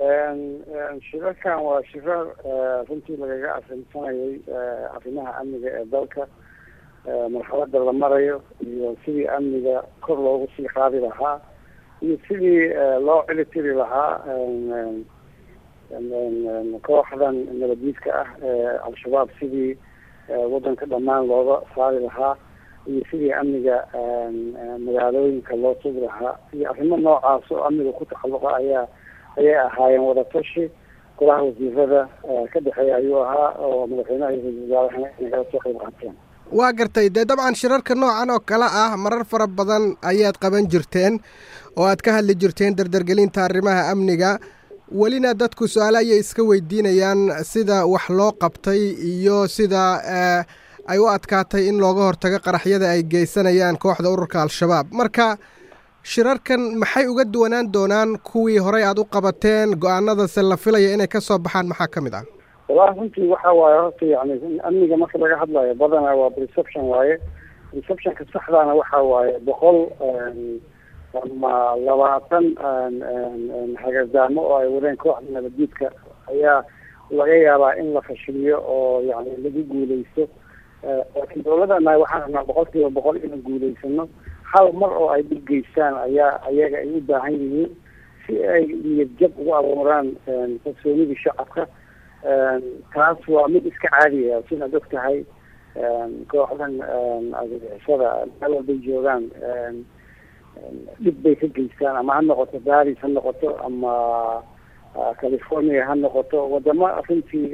shirarkan waa shirar runtii lagaga arrinsanayay arrimaha amniga ee dalka marxalada la marayo iyo sidii amniga kor loogu sii qaadi lahaa iyo sidii loo cilitiri lahaa kooxdan nabadiidka ah ee al-shabaab sidii waddanka dhammaan looga saari lahaa iyo sidii amniga magaalooyinka loo sugi lahaa iyo arrimo noocaas oo amniga ku taxalluqa ayaa ayay ahaayeen wadatashi golaha wasiirada ka dhexeeya ayuu ahaa oo madaxweynaha iyo ra-isul wasaarahana inagala soo qayb qaateen waa gartay dee dabcan shirarka noocan oo kale ah marar fara badan ayaad qaban jirteen oo aad ka hadli jirteen dardargelinta arrimaha amniga welina dadku su-aale ayay iska weydiinayaan sida wax loo qabtay iyo sida ay u adkaatay in looga hortago qaraxyada ay geysanayaan kooxda ururka al-shabaab marka shirarkan maxay uga duwanaan doonaan kuwii horey aada u qabateen go-aanadase la filaya inay ka soo baxaan maxaa ka mid ah wallahi runtii waxa waaye horta yani amniga marka laga hadlayo badanaa waa reception waaye receptionka saxdaana waxa waaye boqol ama labaatan hagadaamo oo ay wadeen kooxda nabaddiidka ayaa laga yaabaa in la fashiliyo oo yani lagu guuleysto laakiin dawladana waxaan rabnaa boqol kiiba boqol inaan guuleysano hal mar oo ay dhib geystaan ayaa ayaga ay u baahan yihiin si ay niyad jab ugu abuuraan kalsoonidii shacabka taas waa mid iska caadiya sidaad og tahay kooxdan argagixisada meel walbay joogaan dhib bay ka geystaan ama ha noqoto baris ha noqoto ama california ha noqoto wadamo runtii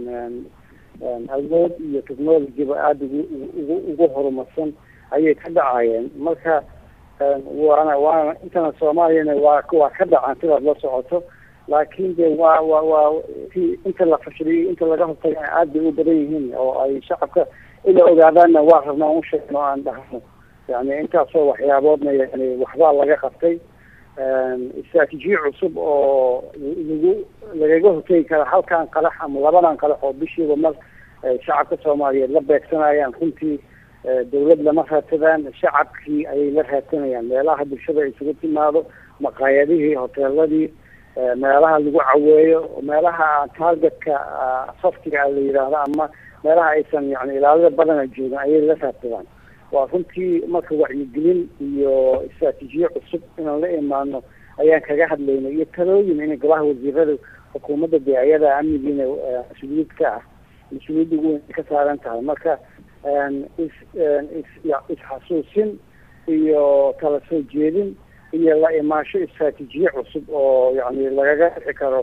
awood iyo technologyba aada ugu ugu ugu horumarsan ayay ka dhacayeen marka waana waana intana soomaaliyana waa waa ka dhacaan sidaad la socoto laakiin de waa waa waa inta la fashiliyay inta laga hortagana aad bay u badan yihiin oo ay shacabka ila ogaadaanna waa rabnaa u sheegno aan dhahno yani intaasoo waxyaaboodna yani waxbaa laga qabtay istraatijiye cusub oo lagu lagaga hortegi kara halkan qalax ama labadan qalax oo bishiiba mar shacabka soomaaliyeed la beegsanayaan runtii dawlad lama raadsadaan shacabkii ayay la raadsanayaan meelaha bulshada isugu timaado maqaayadihii hoteeladii meelaha lagu caweeyo meelaha targetka saftiga la yidhaahdo ama meelaha aysan yani ilaalada badana joogin ayay la raadsadaan waa runtii marka wacyigelin iyo istraatiijiye cusub inaan la imaano ayaan kaga hadlaynay iyo talooyin in golaha wasiirada xukuumadda dee ayada amnigiina mas-uuliyad ka ah mas-uuliyadda ugu weyn ka saaran tahay marka is is isxasuusin iyo kala soo jeedin iyo la imaansho istraatiijiye cusub oo yani lagaga dhixi karo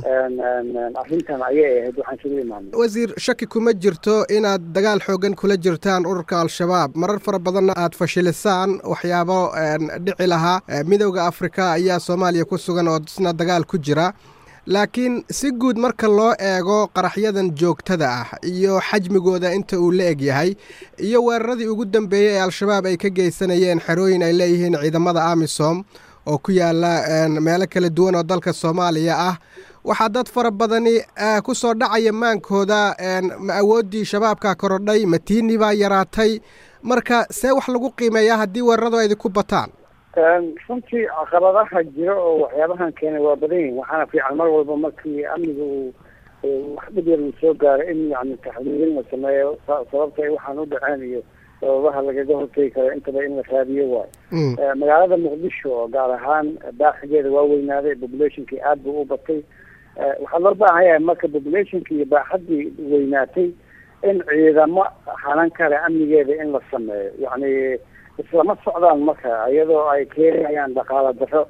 arrintan ayay ahayd waxaan isugu imaanay wasiir shaki kuma jirto inaad dagaal xoogan kula jirtaan ururka al-shabaab marar fara badanna aad fashilisaan waxyaabo dhici lahaa midowda afrika ayaa soomaaliya ku sugan oo isna dagaal ku jira laakiin si guud marka loo eego qaraxyadan joogtada ah iyo xajmigooda inta uu la eg yahay iyo weeraradii ugu dambeeyey ee al-shabaab ay ka geysanayeen xerooyin ay leeyihiin ciidamada amisom oo ku yaala meelo kala duwan oo dalka soomaaliya ah waxaa dad fara badani ku soo dhacaya maankooda ma awooddii shabaabka korodhay matiini baa yaraatay marka see wax lagu qiimeeyaa haddii weeraradu ay idinku bataan runtii caqabadaha jira oo waxyaabahan keenay waa badan yihin waxaana fiican mar walba markii amniga uu wax dhib yar uu soo gaaro in yani taxliilin la sameeyo sababta ay waxaan u dhaceen iyo sababaha lagaga hortegi karo intaba in la raadiyo waayo magaalada muqdisho oo gaar ahaan baaxigeeda waa weynaaday populationkii aad buu u batay waxaa loo baahan yahay marka populationki iyo baaxaddii weynaatay in ciidamo hanan kale amnigeeda in la sameeyo yani islama socdaan marka iyadoo ay keenayaan dhaqaala daro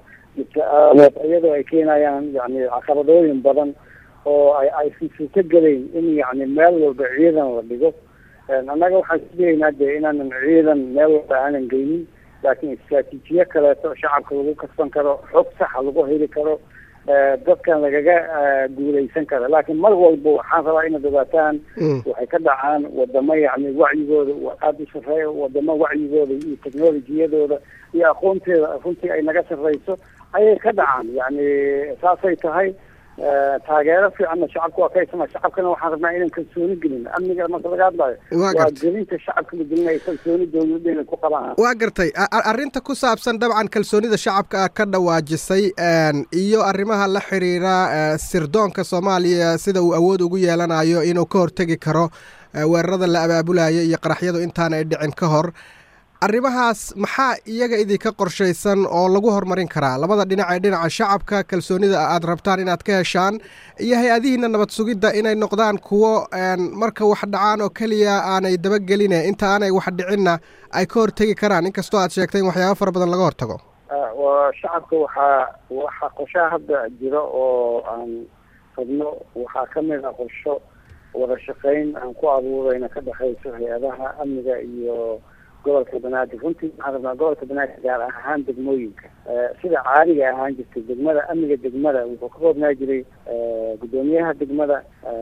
iyadoo ay keenayaan yani caqabadooyin badan oo ay aysan suurto gelayn in yani meel walba ciidan la dhigo annaga waxaan sugaynaa dee inaanan ciidan meel walba aanan geynin laakiin istraatiijiye kaleeto shacabka lagu kasban karo xog saxa lagu heli karo dadkan lagaga guuleysan karo laakiin mar walba waxaan rabaa inaad ogaataan waxay ka dhacaan wadamo yani wacyigooda aada u sarreeya wadamo wacyigooda iyo technolojiyadooda iyo aqoonteeda runtii ay naga sarreyso ayay ka dhacaan yani saasay tahay taageero fiicanna shacabka waa ka haysana shacabkana waxaan rabnaa inaan kalsooni gelin amniga marka laga hadlayo waa gelinta shacabka la gelinaya kalsooni dowladda inay ku qabaan waa gartay arrinta ku saabsan dabcan kalsoonida shacabka ah ka dhawaajisay iyo arrimaha la xiriira sirdoonka soomaaliya sida uu awood ugu yeelanayo inuu ka hortegi karo weerarada la abaabulayo iyo qaraxyadu intaan ay dhicin ka hor arrimahaas maxaa iyaga idinka qorshaysan oo lagu horumarin karaa labada dhinac ee dhinaca shacabka kalsoonida aad rabtaan inaad ka heshaan iyo hay-adihiina nabad sugidda inay noqdaan kuwo marka wax dhacaan oo keliya aanay dabageline inta aanay wax dhicinna ay ka hortegi karaan inkastoo aad sheegtay in waxyaaba fara badan laga hortago shacabka waxaa waxaa qorshaha hadda jiro oo aan rabno waxaa ka mid a qorsho wada shaqayn aan ku abuurayna ka dhexayso hay-adaha amniga iyo gobolka banaadir runtii waxaan rabnaa gobolka banaadir gaar ahaan degmooyinka sida caadiga ahaan jirtay degmada amniga degmada wuxuu ka koobnaa jiray guddoomiyaha degmada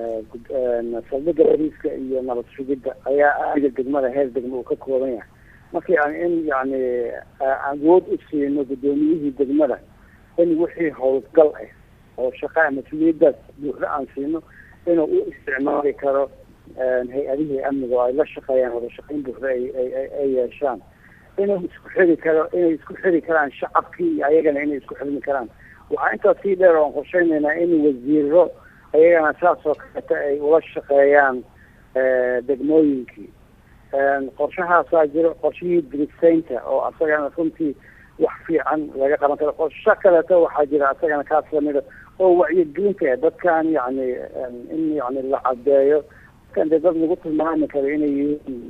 saldhiga bariiska iyo nabad sugidda ayaa amniga degmada heer degma uu ka kooban yahay markii aan in yani awood u siino guddoomiyihii degmada in wixii howlgal ah oo shaqa mas-uuliyadaas buuxda aan siino inuu u isticmaali karo hay-adihii amniga oo ay la shaqeeyaan wada shaqayn buuxda ay yeeshaan inuu isku xiri karo inay isku xiri karaan shacabkii iyo ayagana inay isku xirmi karaan waxaa intaas sii dheer oan qorsheynaynaa in wasiiro ayagana saas oo kaleeta ay ula shaqeeyaan degmooyinkii qorshahaasaa jiro qorshihii dirisaynta oo asagana runtii wax fiican laga qaban karo qorsho kaleeto waxaa jira asagana kaas lamida oo wacyigelinta dadkan yani in yani la cadeeyo dadkan dee dad lagu tilmaami karo inay yihiin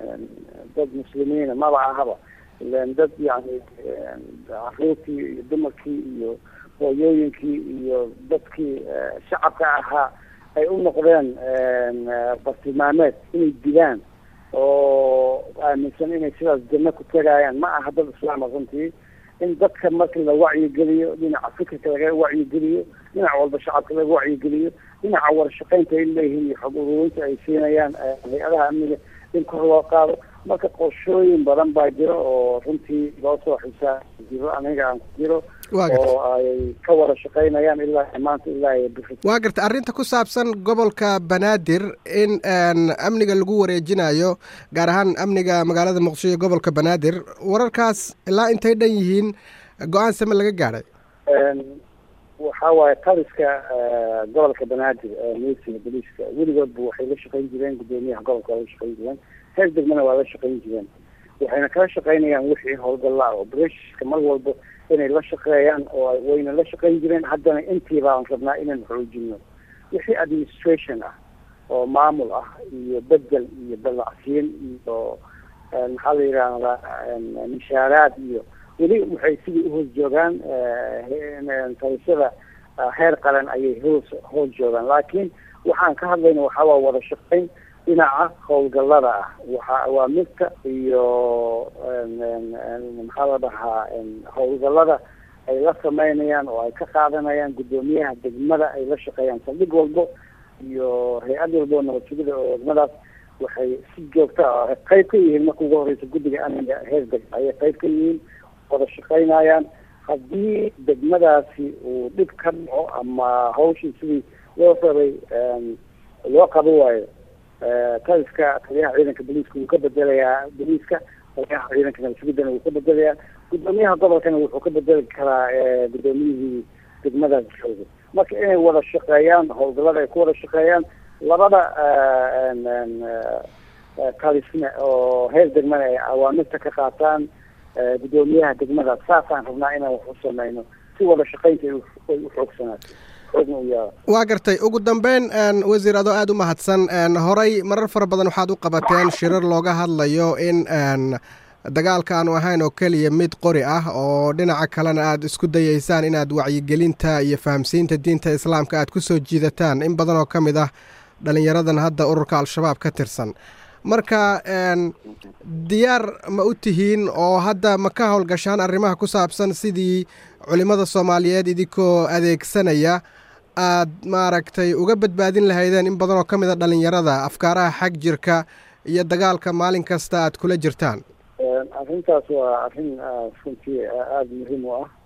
dad muslimiina maba ahaba ilan dad yani caruurtii iyo dumarkii iyo hooyooyinkii iyo dadkii shacabka ahaa ay u noqdeen bartilmaameed inay dilaan oo aaminsan inay sidaas janno ku tegayaan ma aha dad islaama runtii in dadka marka la wacyigeliyo dhinaca fikirka laga wacyigeliyo dhinac walba shacabka laga wacyigeliyo dhinaca warashaqeynta ay leeyihiin iyo xog ururinta ay siinayaan hay-adaha amniga in kor loo qaado marka qorshooyin badan baa jiro oo runtii loo soo xisaa jiro aniga aan ku jiro oo ay ka wada shaqaynayaan ilaa maanta ilaa bixi waa garta arrinta ku saabsan gobolka banaadir in amniga lagu wareejinayo gaar ahaan amniga magaalada muqdisho iyo gobolka banaadir wararkaas ilaa intay dhan yihiin go-aan same laga gaadhay waxa waaye taliska gobolka banaadir milisiga boliiska weligoodba waxay la shaqayn jireen guddoomiyaha gobolka waa la shaqayn jireen heer degmana waa la shaqayn jireen waxayna kala shaqaynayaan wixii howlgallaa operatiska mar walba inay la shaqeeyaan oo wayna la shaqayn jireen haddana intii baan rabnaa inaan xoojino wixii administration ah oo maamul ah iyo bedel iyo dallacsiin iyo maxaa la yidhaahdaa mishaaraad iyo weli waxay sidii uhoos joogaan talisyada heer qaran ayay hoos hoos joogaan laakiin waxaan ka hadlayna waxaa waa wada shaqayn dhinaca howlgallada ah waxa waa midka iyo maxaa la dhahaa howlgallada ay la sameynayaan oo ay ka qaadanayaan guddoomiyaha degmada ay la shaqeeyaan saldhig walbo iyo hay-ad walbo oo nabad sugida oo degmadaas waxay si joogta ah qayb ka yihiin marka ugu horeysa guddiga amniga heer deg ayay qayb ka yihiin wada shaqaynayaan haddii degmadaasi uu dhib ka dhaco ama hawshii sidii loo rabay loo qabo waayo taliska taliyaha ciidanka boliiska wuu ka bedelayaa boliiska taliyaha ciidanka nabadsugiddana wuu ka bedelayaa guddoomiyaha gobolkana wuxuu ka bedeli karaa guddoomiyihii degmadaas jooga marka inay wada shaqeeyaan howlgallada ay ku wada shaqeeyaan labada talisne oo heer degmana ay awaamirta ka qaataan guddoomiyaha degmada saasaan rabnaa inaan wax u sameyno si wada shaqaynta ay u xoogsanaato xoogna u yaaba waa gartay ugu dambeyn wasiir adoo aada u mahadsan horay marar fara badan waxaad u qabateen shirar looga hadlayo in dagaalka aanu ahayn oo keliya mid qori ah oo dhinaca kalena aada isku dayeysaan inaad wacyigelinta iyo fahamsiinta diinta islaamka aad ku soo jiidataan in badan oo ka mid ah dhalinyaradan hadda ururka al-shabaab ka tirsan marka diyaar ma u tihiin oo hadda ma ka howlgashaan arrimaha ku saabsan sidii culimmada soomaaliyeed idinkoo adeegsanaya aad maaragtay uga badbaadin lahaydeen in badan oo ka mid a dhalinyarada afkaaraha xag jirka iyo dagaalka maalin kasta aad kula jirtaan arrintaas waa arrin runtii aada muhiim u ah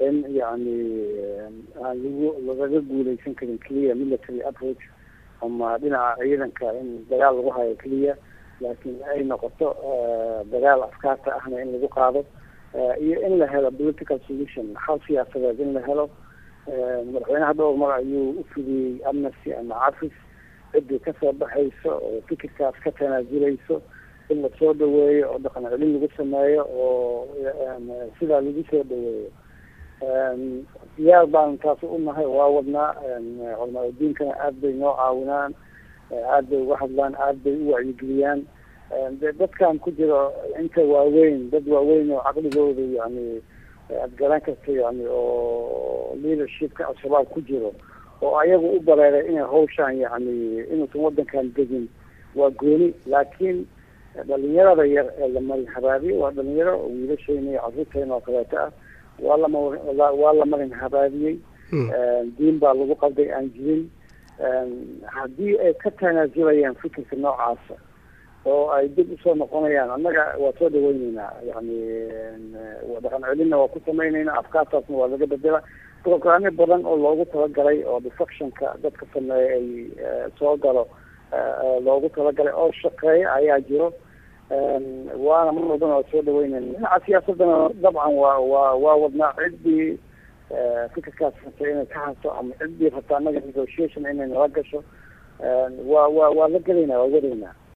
in yani aan lagu lagaga guuleysan karin keliya military approach ama dhinaca ciidanka in dagaal lagu hayo keliya laakiin ay noqoto dagaal afkaarta ahna in lagu qaado iyo in la helo political solution xal siyaasadeed in la helo madaxweynaha dhowr mar ayuu u fidiyey amnesty ama cafis ciddii kasoo baxayso oo fikirkaas ka tanaazulayso in lasoo dhaweeyo oo dhaqan celin lagu sameeyo oo sidaa lagu soo dhaweeyo diyaar baan taas u nahay waa wadnaa culamaa udiinkana aada bay noo caawinaan aada bay uga hadlaan aada bay u wacyigeliyaan de dadkan ku jiro inta waaweyn dad waaweyn oo caqligooda yani aada garan karta yani oo leadershipka al-shabaab ku jiro oo ayagu u bareeray inay hawshaan yani inuusan wadankan degin waa gooni laakiin dhalinyarada yar ee la marin habaabiye waa dhalinyaro oo wiilashayna iyo carruurtayna oo kaleeto ah waa lama waa la marin habaabiyey diin baa lagu qabday aan jirin haddii ay ka tanaasulayaan fikirka noocaasa oo ay dib usoo noqonayaan annaga waa soo dhaweyneynaa yani dhaqan celinna waa ku samayneynaa afkaartaasna waa laga bedela programyo badan oo loogu talagalay oo defectionka dadka sameeya ay soo galo loogu talagalay oo shaqeeya ayaa jiro waana mar walbana waa soo dhaweyneyna dhinaca siyaasadana dabcan waa waa waa wadnaa ciddii fikirkaas rabtay inay ka haso ama ciddii rabta annaga negotiation inay nala gasho waa waa waa la gelaynaa waa wadaynaa